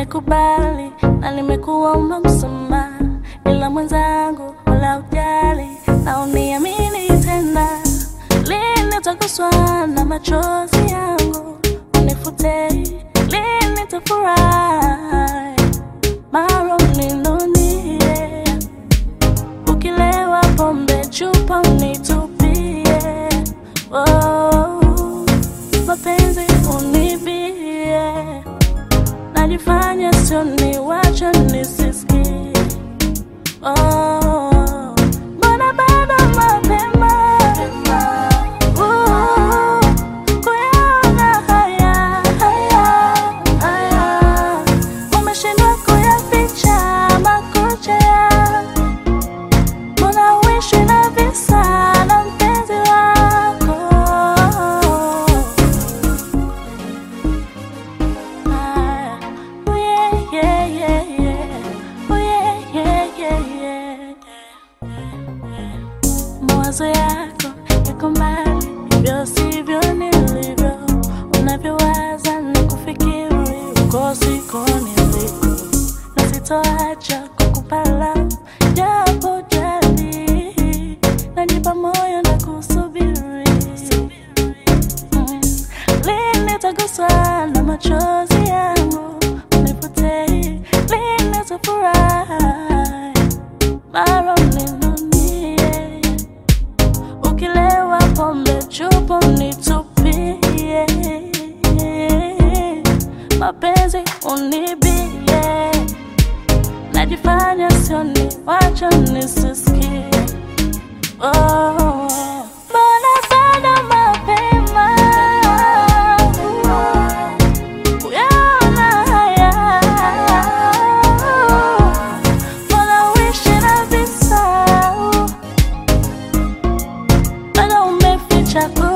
nimekubali na nimekuomba msamaha, ila mwenzangu wala ujali na uniamini tena. Lini nitaguswa na machozi yangu unifute, lini nitafurahi mara uninunie, ukilewa pombe chupa unitupie, oh, mapenzi unibie najifanya sio ni wacha nisisikie oh, mbona bado mapema Uh, kuyaona haya haya haya umeshindwa kuyaficha makucha ya mbona uishi na visa na mpenzi wako Ah, oh yeah, yeah, yeah, yeah. Oh yeah, yeah, yeah, yeah. Mawazo yako yako mbali, hivyo sivyo nilivyo. Unavyowaza na kufikiri, uko siko niliko, na sitoacha kukupa love, japo jadi najipa moyo na kusubiri Mm. Lini nitaguswa na machozi yangu unipotee, lini nitafurahi mara uninunie, ukilewa pombe chupa unitupie, mapenzi unibie, najifanya sioni, wacha nisisikie Oh, mbona bado mapema kuyaona haya? Mbona uishi na visa bado umeficha